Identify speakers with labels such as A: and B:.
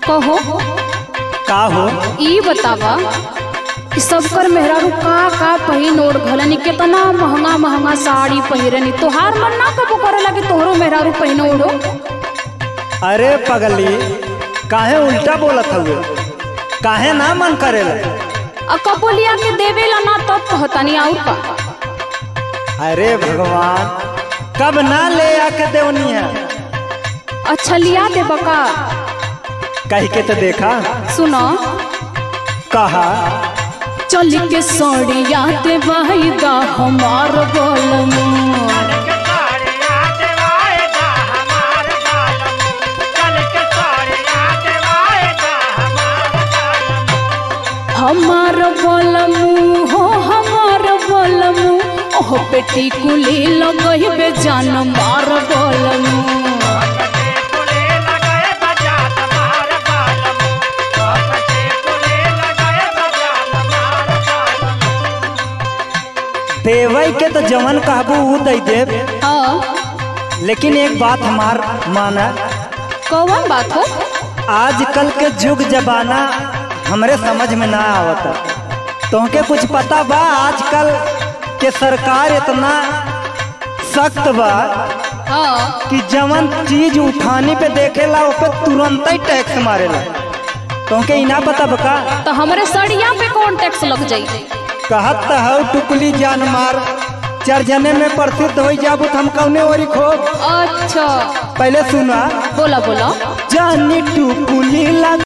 A: कहो
B: का हो
A: ई बतावा कि सबकर मेहरारू का का पहिन ओढ़ घलनी केतना महंगा महंगा साड़ी पहिरनी तोहार मन ना कबो करे लगे तोहरो मेहरारू पहिन ओढ़ो
B: अरे पगली काहे उल्टा बोलत हुए काहे ना मन करेला
A: आ कबो लिया के देवेला ना तब कहतनी और का
B: अरे भगवान कब ना ले आके देवनी है
A: अच्छा लिया दे बका
B: कह के तो देखा
A: सुनो
B: कहा
A: चल के सड़िया दे वाहिदा हमार बलमू हमार बलमू हो हमार बलमू ओह बेटी कुली लगही बे जान मार बलमू
B: देवई के तो जवन कहबू ऊ दे देव
A: हाँ
B: लेकिन एक बात हमार माना
A: कौन बात हो
B: आजकल के युग जमाना हमरे समझ में ना आवता तुमके कुछ पता बा आजकल के सरकार इतना सख्त बा
A: हाँ
B: कि जवन चीज उठाने पे देखेला उस पे तुरंत ही टैक्स मारेला तुमके इना पता बका
A: तो हमारे सड़िया पे कौन टैक्स लग जाई
B: कहत त हौ टुकली जान मार चार जने में प्रसिद्ध हो जाबू तो हम कौने ओरी खो
A: अच्छा
B: पहले सुना
A: बोला बोला
B: जानी टुकुली लग